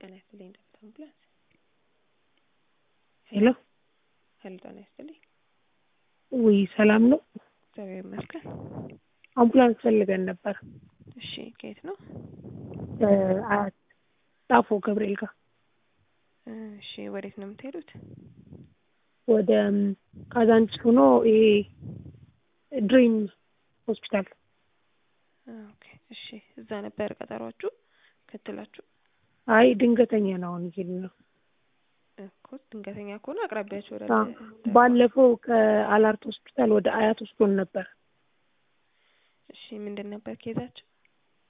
ጤና ይስጥልኝ ዳዊት አምቡላንስ። ሄሎ ሄሎ ጤና ይስጥልኝ። ውይ ሰላም ነው? እግዚአብሔር ይመስገን። አምቡላንስ ፈልገን ነበር። እሺ ከየት ነው? አያት ጣፎ ገብርኤል ጋር እሺ ወዴት ነው የምትሄዱት? ወደ ካዛንቺስ ሆኖ ይሄ ድሪም ሆስፒታል ኦኬ እሺ እዛ ነበር ቀጠሯችሁ ክትላችሁ? አይ ድንገተኛ ነው አሁን እየሄድን ነው። እኮ ድንገተኛ ከሆነ አቅራቢያችሁ ወደ አዎ፣ ባለፈው ከአላርት ሆስፒታል ወደ አያት ወስዶን ነበር። እሺ ምንድን ነበር ኬዛችሁ?